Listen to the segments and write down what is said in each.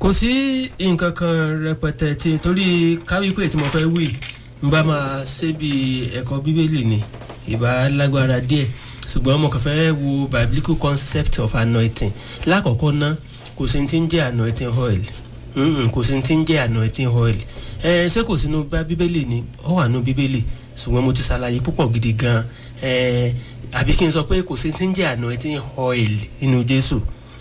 kò sí nǹkan kan rẹpẹtẹ tí torí káwípé tí mo fẹ́ wí n bá máa ṣe bí ẹ̀kọ́ bíbélì ni ìbá lágbára díẹ̀ ṣùgbọ́n mo kàn fẹ́ wo biblical concept of anointing lákọ̀ọ́kọ́ ná kò sí ti ń jẹ́ anointing oil kò sí ti ń jẹ́ anointing oil ẹ ṣé kò sínú bíbélì ni ó wà nínú bíbélì ṣùgbọ́n mo ti ṣàlàyé púpọ̀ gidi gan ẹ àbí kí n sọ pé kò sí ti ń jẹ́ anointing oil nínú jésù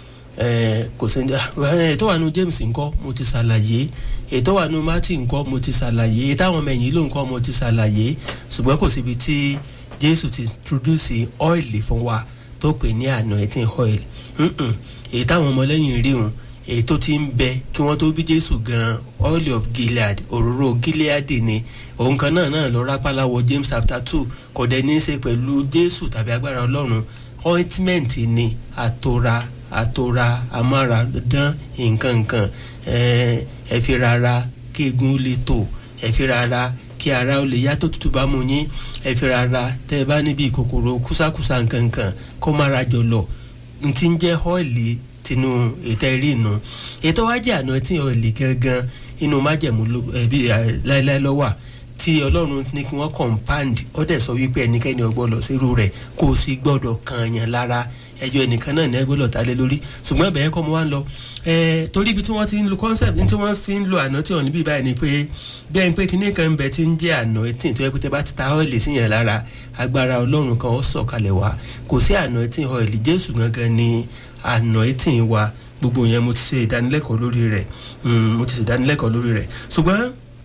kò sí ètò wà nínú james ńkọ́ mo ti ṣàlàyé ètò wà nínú martin ńkọ́ mo ti ṣàlàyé ètò àwọn ọmọ ẹ̀yìn ló ńkọ́ mo ti ṣàlàyé ṣùgbọ́n kò síbi tí jésù ti introduce oil fún wa tó pè ní anointing oil èyí táwọn ọmọlẹ́yìn rí wọn èyí tó ti ń bẹ kí wọ́n tó bí jésù gan oil of gilead òróró gilead ni òun kan náà náà lọ rápálá wọ james chapter two kò dẹ̀ ní í ṣe pẹ̀lú jésù tàbí agbára ọlọ́run ointment ni àtòrà àtòrà amára dán nǹkan nǹkan ẹ fi rárá kí egun ó lè tò ẹ fi rárá kí ara ó lè yá tó tutù bá mu yín ẹ fi rárá tẹ ẹ bá níbi kòkòrò kúsákúsá nǹkan nǹkan kó má ra jọlọ n ti ń jẹ́ ọ́ìlì tinú ètò ẹ̀rí inú ètò wájú àná tí ọ́ìlì gangan inú májẹ̀mú ẹbí láéláé lọ́wọ́ tí ọlọ́run ní kí wọ́n compound ó dẹ̀ sọ wípé ẹnikẹ́ni ọgbọ́dọ̀ sírú rẹ̀ kò sí gbọ́dọ̀ kan yàn lára ẹjọ́ ẹnìkan náà ní ẹgbẹ́lọ̀ ta lé lórí ṣùgbọ́n ẹ̀bẹ̀ yẹn kọ́ mo wá ń lọ torí ibi tí wọ́n ti ń lo concept tí wọ́n fi ń lo àná tí wọ́n níbí báyìí ni pé bẹ́ẹ̀ ni pé kíní kan ń bẹ tí ń jẹ́ àná tí tó yẹ pé tẹ́ bá ti ta ọ́ìlì sí yẹn lára agbára ọlọ́run kan ó sọ̀kalẹ̀ wá kò sí àná tí ọ́ìlì jésù gangan ni àná tí wa gbogbo yẹn mo ti ṣe ìdánilẹ́kọ̀ọ́ lórí rẹ̀ mo ti ṣe ìdánilẹ́kọ̀ọ́ lórí rẹ̀ ṣùgbọ́n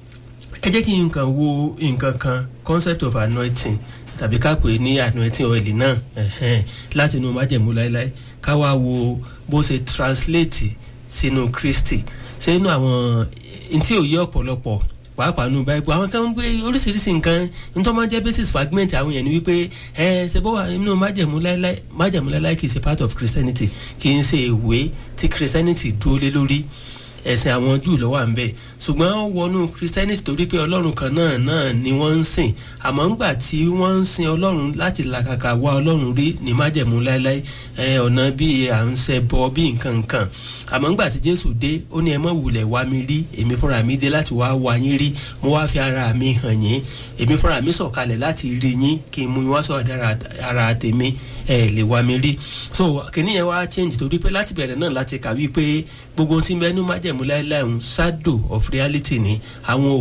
ẹ jẹ́ kí n kàn wo nǹkan kan concept of anointing tàbí ká pè é ní anointing oil náà láti inú májẹ̀mú láéláé ká wá wo bó ṣe translate sínú kristi sínú àwọn ntí òye ọ̀pọ̀lọpọ̀ pàápàá nù báyìí àwọn kan ń gbé oríṣiríṣi nǹkan nítorí wọn jẹ́ basis fragment àwọn yẹn ni wípé ẹ ṣe bó wà nínú májẹ̀mú láéláé májẹ̀mú láéláé kì í ṣe part of christianity kì í ṣe ìwé tí christianity dúró lé lórí ẹ̀sìn àwọn júù lọ́wọ́ à ń bẹ̀ ṣùgbọ́n wọnú christianity torí pé ọlọ́run kan náà náà ni wọ́n ń sìn àmọ́ ńgbà tí wọ́n ń sin ọlọ́run láti làkàkà wá ọlọ́run rí ní májẹ̀mú láéláé ọ̀nà bíi à ń ṣe bọ bíi nǹkan nǹkan àmọ́ ńgbà tí jésù dé ó ní ẹ mọ̀ wulẹ̀ wá mi rí èmi fúnra mi dé láti wá wá yín rí mo wá fi ara mi hàn yín èmi fúnra mi sọ̀kalẹ̀ láti rí yín kí n mú yín wá sọ̀rọ̀ ara tèmi ẹ lè wá mi rí so kìnìún yẹn wá change torí pé láti bẹ̀rẹ̀ náà láti kà wípé gbogbo tí mẹ́nu májẹ̀mú láéláé ń shadow of reality ni àwọn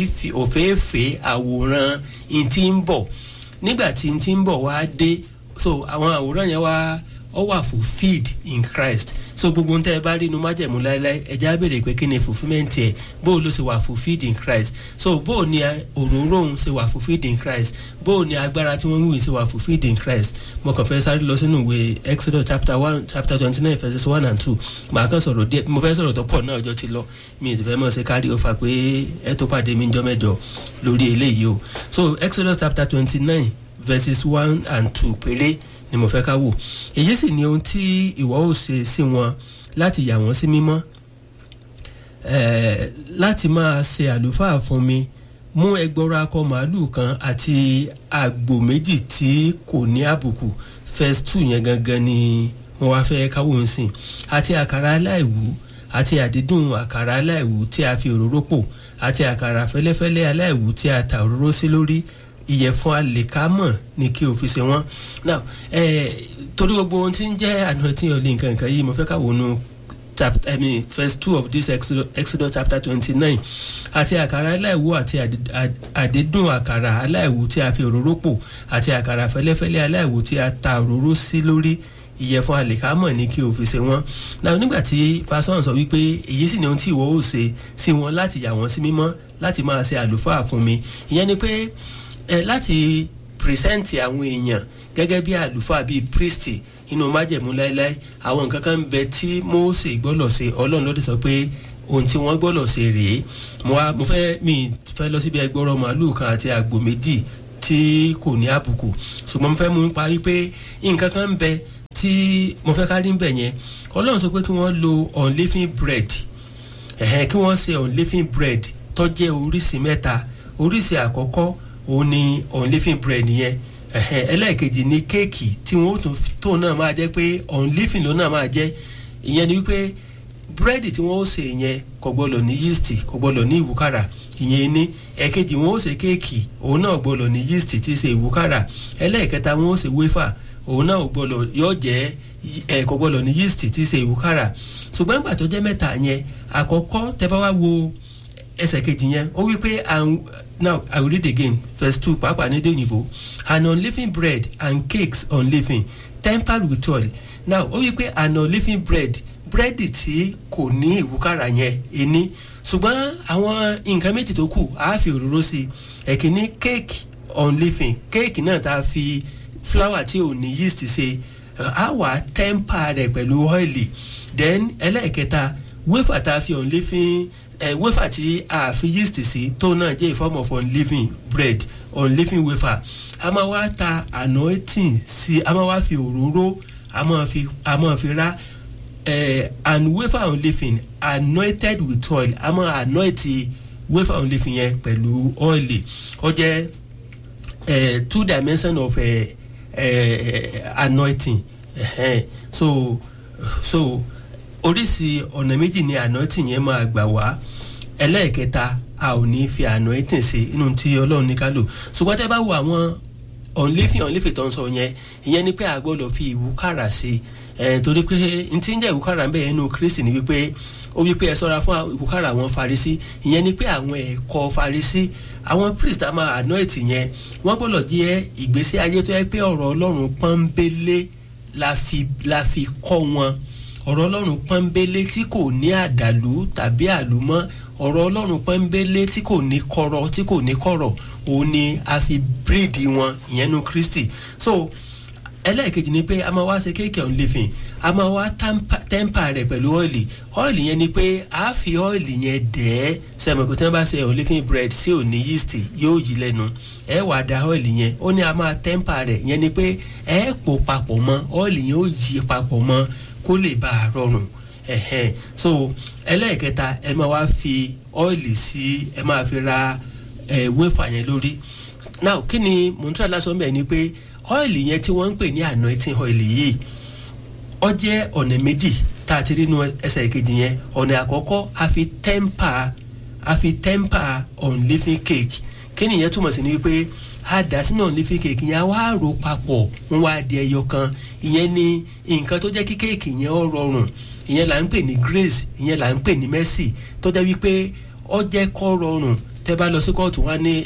òféèfé àwòrán ìtì ń bọ̀ nígbà tí ìtì ń bọ̀ wá dé so àwọn àwòrán yẹn wá ọ wà fulfilled in christ so gbogbo ntẹ ẹ bá rí inú májẹ̀mú láéláé ẹ̀jẹ̀ á béèrè pé kí ni fulfilment ẹ̀ bó o ló ṣe wà fulfilled in christ so bó o ní òróró òun ṣe wà fulfilled in christ bó o ní agbára tí wọ́n ń wí ṣe wà fulfilled in christ mo kàn fẹ́ sáré lọ sínú ìwé exodus chapter one chapter twenty nine verses one and two màá kàn sọ̀rọ̀ díẹ̀ mo fẹ́ sọ̀rọ̀ tó pọ̀ náà ọjọ́ ti lọ mi ì fẹ́ mọ̀ ṣe kárí ó fà pé ẹ tó pàdé mi jọ mẹ́jọ lórí eléyìí o so exodus chapter twenty nine verses one and two péré ni mo fẹ́ ká wò èyí sì ni ohun tí ìwọ ò ṣe sí wọn láti yà wọ́n sí mímọ́ láti máa ṣe àlùfáà fún mi mú ẹgbọrọ akọ màálùú kan àti àgbò méjì tí kò ní àbùkù first two yẹn gangan ni mo wá fẹ́ káwọ́ ń sìn àti àkàrà aláìwú àti àdídùn àkàrà aláìwú tí a fi òróró pò àti àkàrà fẹ́lẹ́fẹ́lẹ́ aláìwú tí a ta òróró sí lórí ìyẹ̀fun àlèkámọ̀ ni kí o fi ṣe wọ́n now eh, torí gbogbo ohun tí ń jẹ́ anointing oil nǹkan nǹkan yìí mo fẹ́ ká wọnú chapter i mean verse two of this exodus, exodus chapter twenty-nine àti àkàrà aláìwú àti àdídùn àkàrà aláìwú tí a fi òróró pò àti àkàrà fẹ́lẹ́fẹ́lẹ́ aláìwú tí a ta òróró sí lórí ìyẹ̀fun àlèkámọ̀ ni kí o fi ṣe wọ́n náà nígbà tí pásán sọ wípé èyí sì ni ohun tí ìwọ ò ṣe sí wọn láti yà wọ́n sí mímọ́ láti máa ṣe àlùfáà fún mi ìyẹn ni pé ẹ láti pírísẹ́ǹtì àwọn èèyàn gẹ́gẹ́ bí àlùfáà bíi priesti inú májẹ̀mú láéláé àwọn nǹkan kan ń bẹ tí mose gbọ́dọ̀ ṣe ọlọ́run lọ́dẹ sọ pé ohun tí wọ́n gbọ́dọ̀ ṣe rèé mo wá mo fẹ́ mi fẹ́ lọ síbi ẹgbọ́rọ̀ màálù kan àti àgbò méjì tí kò ní àbùkù ṣùgbọ́n mo fẹ́ mú pa wípé nǹkan kan ń bẹ tí mo fẹ́ ká rí ń bẹ̀ yẹn ọlọ́run sọ pé kí wọ́n lo unleavened bread ẹ̀hẹ́n kí wọ́n ṣe unleavened bread tó jẹ́ oríṣi mẹ́ta oríṣi àkọ́kọ́ òun ni unleavened bread yẹn ẹ̀hẹ́n ẹlẹ́ẹ̀kejì ni kéèkì tí wọ́n tó náà máa jẹ́ pé unleavened ló náà máa jẹ́ ìyẹn ni wípé búrẹ́dì tí wọ́n ó sè yẹn kò gbọ́dọ̀ ní yeast kò gbọ́dọ̀ ní ìwúkàrà ìyẹn ní ẹ̀kejì wọ́n ó sè kéèkì òun náà gbọ́dọ̀ ní yeast tí í ṣe ìwúkàrà ẹlẹ́ẹ̀kẹta wọ́n ó sè wéfà òun náà gbọ́dọ̀ yóò jẹ́ ẹ̀ kò gbọ́dọ̀ ní yeast tí í ṣe ìwúkàrà ṣùgbọ́n ìgbà tó jẹ́ mẹ́ta yẹn àkọ́kọ́ tẹ́ bá wá wo ẹsẹ̀ kejì yẹn ó wí pé now i will read again verse two pàápàá ní dèyìnbó an unleavened bread and cakes unleavened tempered with oil now ó wí pé an unleavened bread búrẹ́dì tí kò ní ìwúkàrà yẹn ení ṣùgbọ́n àwọn nǹkan méjì tó kù á fi òróró sí i ẹ̀kíní cake unleavened cake náà tá a fi flour tí ò ní yeast ṣe á wà temper rẹ̀ pẹ̀lú ọ́ìlì then ẹlẹ́ẹ̀kẹta wafer tá a fi unleavened ẹ uh, wafer tí a fi yeast sí tó náà jẹ́ a form of unleavened bread unleavened wafer a máa wá ta anointing sí a máa wá fi òróró a máa fi a máa fi rá uh, and wafer unleavened anointed with oil a máa anoint wafer unleavened yẹn pẹ̀lú oil ó jẹ́ uh, two dimension of uh, uh, anointing uh, so so oríṣi ọ̀nà méjì ni anointing yẹn máa gbà wá ẹlẹ́ẹ̀kẹta a ò ní fi anointing sí inú tí ọlọ́run ní ká lò ṣùgbọ́n tẹ́ bá wo àwọn ọ̀nlẹ́fì ọ̀nlẹ́fì tó ń sọ yẹn ìyẹn ni pé a gbọ́dọ̀ fi ìwúkàrà sí ẹ̀ torí pé n ti ń jẹ́ ìwúkàrà ń bẹ̀ yẹn nínú kristi ni wípé ó wípé ẹ sọ́ra fún ìwúkàrà àwọn farisi ìyẹn ni pé àwọn ẹ̀kọ́ farisi àwọn priest a máa anoint yẹn wọ́n gbọ́dọ̀ jẹ́ ìgbésí ayé tó yẹ pé ọ̀rọ̀ ọlọ́run pọ́nbélé la fi la fi kọ́ wọn ọ̀rọ̀ ọlọ́run pọ́nbélé tí kò ní àdàlú tàbí àlùmọ́ ọ̀rọ̀ ọlọ́run pọ́nbélé tí kò ní kọ̀rọ̀ tí kò ní kọ̀rọ̀ òun ni a fi bíríìdì wọn ìyẹn nu kristi so ẹlẹ́ẹ̀kejì ni pé a máa wá ṣe kéèkì ọ̀hún lẹ́fìn a máa wá tẹ́ḿpà rẹ̀ pẹ̀lú ọ́ìlì ọ́ìlì yẹn ni pé a fi ọ́ìlì yẹn dẹ̀ ẹ́ sẹ́mọ̀kò tí wọ́n bá ṣe ọ̀hún lẹ́fìn bread tí ò ní yeast yóò yí lẹ́nu ẹ wàá da ọ́ìlì yẹn ó ní a máa tẹ́ḿpà rẹ̀ yẹn ni pé ẹ pò papọ̀ mọ́ ọ́ìlì yẹn ó yí papọ̀ mọ́ kó lè bá a rọrùn ẹ̀hẹ́n so ẹlẹ́ẹ̀kẹta ẹ máa wá fi ọ́ìlì sí ẹ máa fi ra ẹ̀ wéfà yẹn lórí now kí ni mò ń tún àlásọ mẹ́ẹ̀ ni pé ọ́ìlì yẹn tí wọ́n ń pè ní anointing oil yìí ọ jẹ́ ọ̀nà méjì tá a ti rí inú ẹsẹ̀ ìkejì yẹn ọ̀nà àkọ́kọ́ a fi tẹ́ḿpà a fi tẹ́ḿpà unleavened cake kí nìyẹn túmọ̀ sí ni wípé a dà sínú unleavened cake yẹn a wá rò papọ̀ wọ́n wá di ẹyọ kan ìyẹn ni nǹkan tó jẹ́ kí kéèkì yẹn ó rọrùn ìyẹn là ń pè ní grace ìyẹn là ń pè ní mercy tó jẹ́ wípé ó jẹ́ kó rọrùn tẹ́ bá lọ sí kóòtù wá ní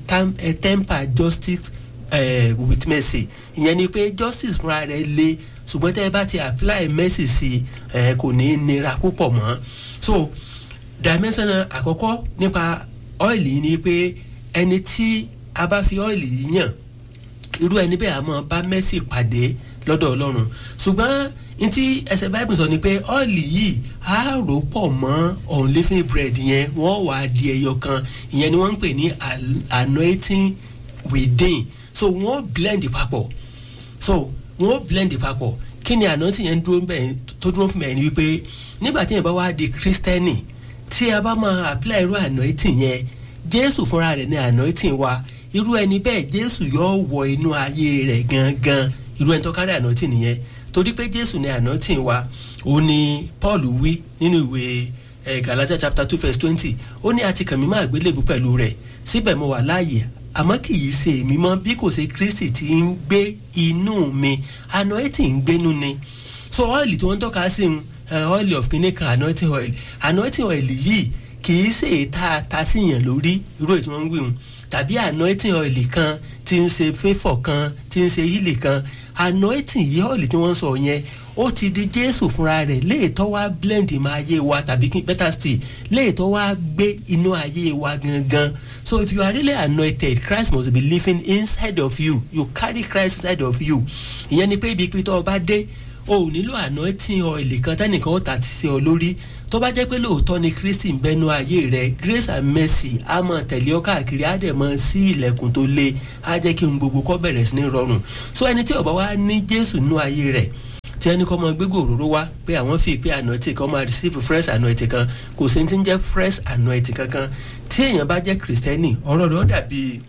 ẹ tẹ́ḿpà justice uh, with mercy ìyẹn ni pé justice fúnra rẹ̀ le ṣùgbọ́n tẹ́ ẹ bá ti apply mercy sí ẹ kò ní nira púpọ̀ mọ́ so dimension àkọ́kọ́ nípa ọ́ìlì ni pé ẹni tí a bá fi ọ́ìlì yìí yàn irú ẹni bẹ́ẹ̀ a máa bá mercy pàdé lọ́dọ̀ ọlọ́run ṣùgbọ́n ntí ẹsẹ̀ bible sọ ni pé ọ́ìlì yìí á rò pọ̀ mọ́ unleavened bread yẹn wọ́n wà á di ẹyọ kan ìyẹn ni wọ́n ń pè ní anointing within so wọ́n blend papọ̀ so wọ́n blend papọ̀ kí ni anointing yẹn dúró bẹ́ẹ̀ tó dúró fún mi ni wípé nígbà tí yẹn bá wá di kristẹni tí a bá máa apply irú anointing yẹn jésù fúnra rẹ̀ ní anointing wa irú ẹni bẹ́ẹ̀ jésù yóò wọ inú ayé rẹ̀ gangan irú ẹni tó kárí anointing nìyẹn torí pé jésù ní anointing wa òun ni paul wí nínú ìwé eh, galatia chapter two verse twenty ó ní àti kàn mí máa gbélébú pẹ̀lú rẹ̀ síbẹ̀ mo wà láàyè àmọ́ kì í ṣe èmi mọ́ bí kò ṣe kristi tí ń gbé inú mi anointing ń gbénu ni so ọ́ìlì tí wọ́n ń tọ́ka sí ọ́ìlì of clinical anointing oil anointing oil yìí kì í ṣe èta ta síyàn lórí irú ètò wọn ń wí hun tàbí anointing oil kan tí ń ṣe favour kan tí ń ṣe healing kan anointing yìí ọ́ìlì tí wọ́n ń sọ yẹn ó ti di jésù fúnra rẹ̀ léètọ́ wá blend ìmọ̀ ayé wa tàbí better still léètọ́ wá gbé inú ayé wa gangan so if you are really anointed christ must be living inside of you you carry christ inside of you ìyẹn ni pé ibi pé tó o bá dé o ò nílò anointing oil kan tẹ́nìkan ó tà sí ọ lórí tó bá jẹ́ pé lóòótọ́ ni kristi ń bẹnu ayé rẹ grace and mercy á mọ̀ tẹ̀lé ọ káàkiri á dẹ̀ mọ̀ sí ilẹ̀kùn tó le á jẹ́ kí n gbogbo kọ́ bẹ̀rẹ̀ sí ní rọrùn so ẹni tí ó bá wá ní jésù nínú ayé rẹ̀ tí ẹni kọ́ máa gbégbó òróró wá pé àwọn fi pé anointing kan máa receive fresh anointing kan kò sí ti ń jẹ́ fresh anointing kankan tí èèyàn bá jẹ́ kristẹni ọ̀rọ̀ rẹ̀ ó dàbí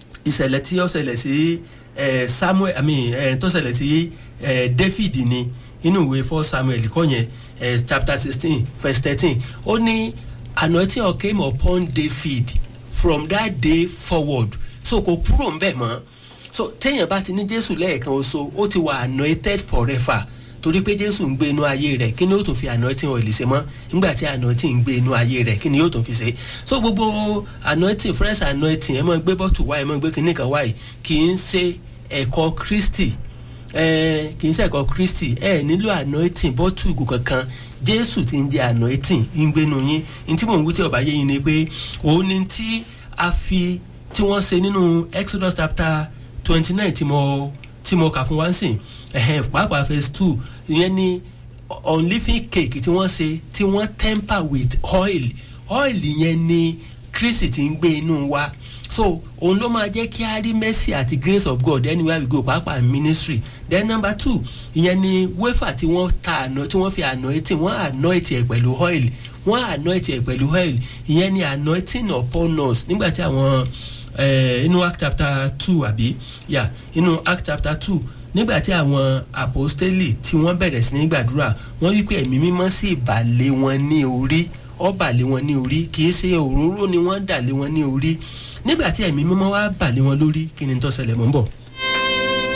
ìṣẹ̀lẹ̀ tí ó ṣẹlẹ̀ sí samuel i mean tó ṣẹlẹ̀ sí david ni inú ìwé first samuel kọ́ yẹn eh, chapter sixteen verse thirteen ó ní anointing oil came upon david from that day forward so kò kúrò ńbẹ̀ mọ́ so téèyàn bá ti ní jésù lẹ́ẹ̀kan oṣù ó ti wà anointed forever torí pé jésù ń gbé inú ayé rẹ̀ kí ni yóò tún fi anointing oil ṣe mọ́ nígbà tí anointing ń gbé inú ayé rẹ̀ kí ni yóò tún fi ṣe so gbogbo anointing fresh anointing ẹ máa gbé bọ́tù wáyé ẹ máa gbé kinní kan wáyé kì í ṣe ẹ̀kọ́ kristi ẹ kì í ṣe ẹ̀kọ́ kristi ẹ nílò anointing bọ́tù ìgò kankan jésù ti ń jẹ anointing ń gbénu yín ní tí mò ń wí tí ọba yé yín ni pé òun ni tí a fi tí wọ́n ṣe nínú exodus chapter twenty nine tí mo tí mo kà fún wa ń sìn ẹ̀hẹ́n pàápàá phase two ìyẹn ni unleavened cake tí wọ́n ṣe tí wọ́n temper with oil oil yẹn ni kristi ti ń gbé inú wa so òun ló máa jẹ́ kí a rí mercy àti grace of god anywhere we go pàápàá ministry then number two ìyẹn ni wafer tí wọ́n ta àná tí wọ́n fi anointing wọ́n anoint ẹ̀ pẹ̀lú oil wọ́n anoint ẹ̀ pẹ̀lú oil ìyẹn ni anointing upon us nígbà tí àwọn inú act chapter two àbí yà inú act chapter two nígbà tí àwọn apostoli tí wọ́n bẹ̀rẹ̀ sí ní gbàdúrà wọ́n wí pé ẹ̀mí mímọ́ sí ìbàlẹ̀ wọn ní orí ọba lé wọn ní orí kì í ṣe òróró ni wọ́n dà lé wọn ní orí nígbà tí ẹ̀mí mímọ́ wá bà lé wọn lórí kí ni tó ṣẹlẹ̀ mọ́ bọ̀.